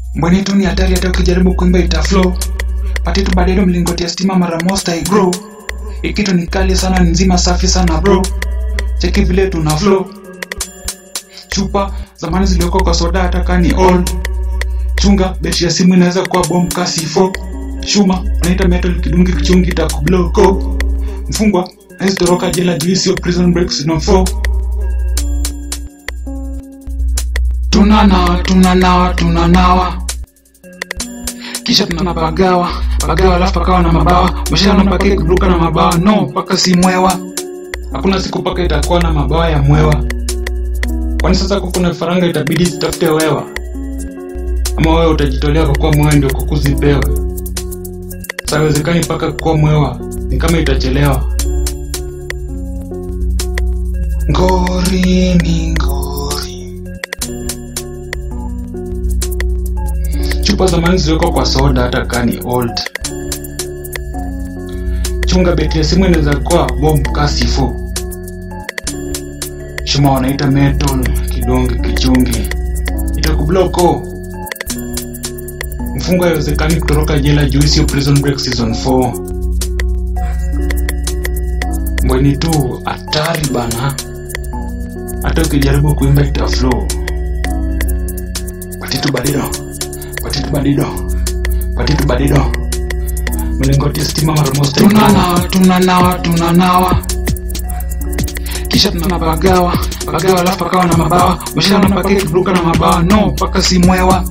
mbweni tu ni hatari hata ukijaribu kuimba ita flow pati tu baadaye mlingoti ya stima mara mosta igro ikitu ni kali sana ni nzima safi sana bro cheki vile tuna flow chupa zamani zilioko kwa soda hata kani old chunga beti ya simu inaweza kuwa bom kasi 4 shuma unaita metal kidungi kichungi takubloko mfungwa aizitoroka jela juu sio prison breaks no 4 tunanawa tunanawa tunanawa kisha tunapagawa pagawa alafu pakawa na mabawa mashana mpaka kuruka na mabawa no mpaka si mwewa hakuna siku paka itakuwa na mabawa ya mwewa kwani sasa kuku na faranga itabidi zitafute wewa ama wewe utajitolea kwa kuwa mwewa ndio kuku zipewe sawezekani mpaka kuwa mwewa ni kama itachelewa ngori ni ngori chupa zamani ziliwekwa kwa soda hata kani old chunga beti ya simu inaweza kuwa bomb kasi 4 shuma wanaita metal kidonge kichungi itakubloko mfungo haiwezekani kutoroka jela juu sio prison break season 4 mbweni tu hatari bana hata ukijaribu kuimba ita flow patitu badido patitu badido patitu badido mlingoti ya stima mara moja tunanawa tunanawa tunanawa kisha tunapagawa pagawa alafu pakawa na mabawa mashana mpaka kiburuka na mabawa no mpaka si mwewa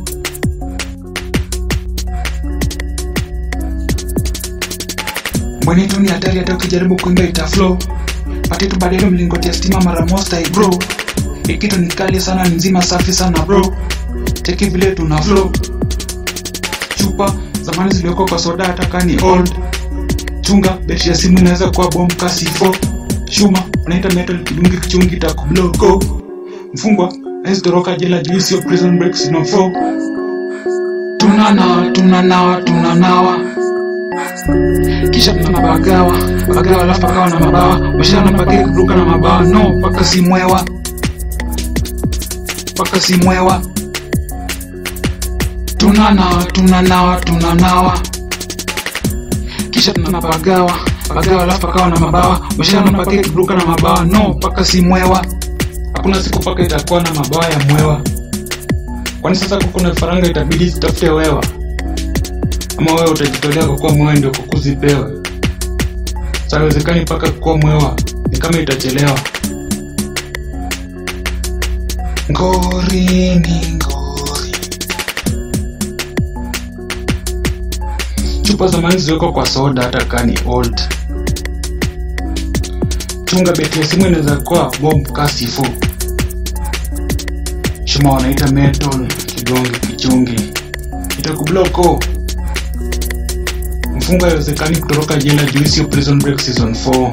mbweni tu ni hatari hata ukijaribu kuimba ita flow patitu badelo mlingoti ya stima mara mosta bro ikitu ni kali sana ni nzima safi sana bro cheki vile tuna flow chupa zamani zilioko kwa soda hata kani old chunga beti ya simu inaweza kuwa bom kasi 4 shuma unaita metal kidungi kichungi takubloko mfungwa aizitoroka jela juu sio prison breaks no 4 tunanawa tunanawa tunanawa kisha tunapagawa pagawa alafu pakawa na mabawa mashana mpaka kuruka na mabawa no mpaka si mwewa mpaka si mwewa tunanawa tunanawa tunanawa kisha tunapagawa pagawa alafu pakawa na mabawa mashana mpaka kuruka na mabawa no mpaka si mwewa hakuna siku paka itakuwa na mabawa ya mwewa kwani sasa kuku na faranga itabidi zitafute wewa ama wewe utajitolea kwa kuwa mwewa ndio kuku zipewe sawezekani mpaka kuwa mwewa ni kama itachelewa ngori ni ngori chupa zamani ziliwekwa kwa soda hata kani old chunga beti ya simu inaweza kuwa bomb kasi 4 shuma wanaita metal kidonge kichungi itakubloko mfungo haiwezekani kutoroka jela juu sio prison break season 4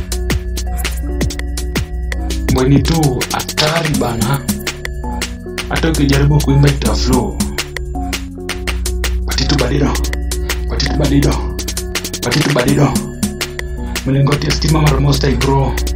mbweni tu hatari bana hata ukijaribu kuimba ita flow patitu badido patitu badido patitu badido mlingoti ya stima mara moja bro